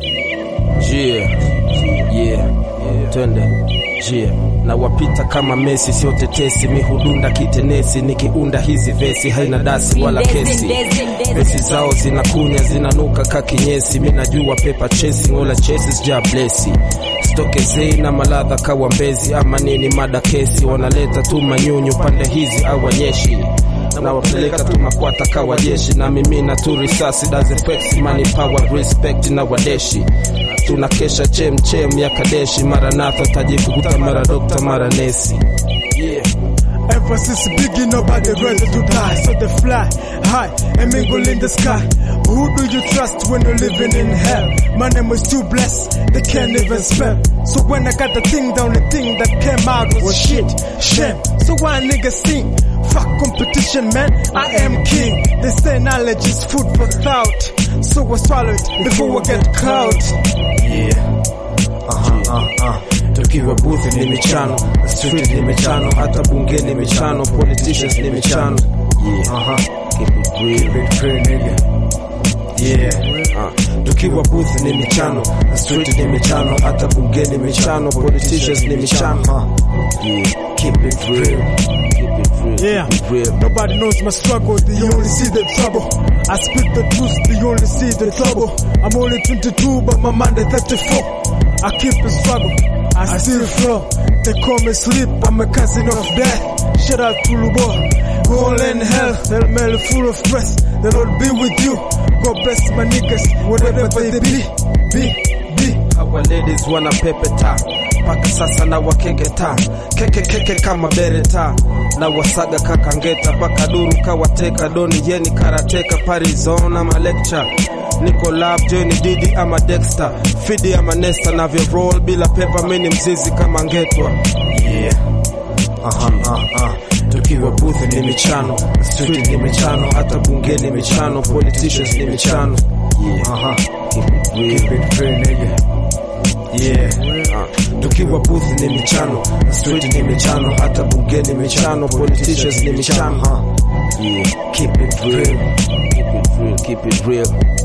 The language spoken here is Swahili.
Yeah, yeah, twende yeah. Na wapita kama Messi, sio tetesi, mihudunda kitenesi, nikiunda hizi vesi haina dasi wala kesi. Vesi zao zinakunya zinanuka kakinyesi, mi najua pepa chesi wala chesi sija blesi stokezei na maladha kawa mbezi ama nini mada kesi, wanaleta tu manyunyu pande hizi au wanyeshi na wapeleka tu makwata kawa jeshi na mimina tu risasi does effects money power respect na wadeshi tunakesha chem chem ya kadeshi maranatha tajikukuta mara dokta mara nesi yeah. Emphasis biggie, nobody ready to die. So they fly high and mingle in the sky. Who do you trust when you're living in hell? My name was too blessed, they can't even spell. So when I got the thing, the only thing that came out was shit, shame. So why niggas think? Fuck competition, man. I am king. They say knowledge is food for thought. So I swallow it before I get caught. Yeah. Aha, uh, uh. Tukiwa booth ni michano, street ni michano, hata bunge ni michano, politicians ni michano. Yeah. Aha. Keep it real. Keep it real, nigga. Yeah. Uh. Tukiwa booth ni michano, street ni michano, hata bunge ni michano, politicians ni michano. Yeah. Keep it real. Keep it real. Yeah. Keep it real. Nobody knows my struggle, they only see the trouble. I speak the truth, they only see the trouble. I'm only 22, but my mind is 34. I keep the struggle, I still flow. They call me sleep, I'm a cousin of death. Shout out to Lubo, go on in hell, they'll mail full of stress. The Lord be with you, God bless my niggas, whatever they be, be, be. Hawa ladies wana pepeta mpaka sasa na wakeketa keke keke kama bereta na wasaga kakangeta mpaka duru kawateka doni yeni karateka parizona malecture niko lab joini didi ama dexter fidi ama nesta navyo roll bila pepa mini mzizi kama ngetwa yeah. Aha, aha, aha. tukiwa booth ni michano street ni michano hata bunge ni michano politicians ni michano yeah. Aha. Keep it real. Keep it real, nigga. Yeah. Uh, tukiwa booth ni michano street ni michano hata bunge ni michano politicians ni michano huh? yeah. keep it real keep it real keep it real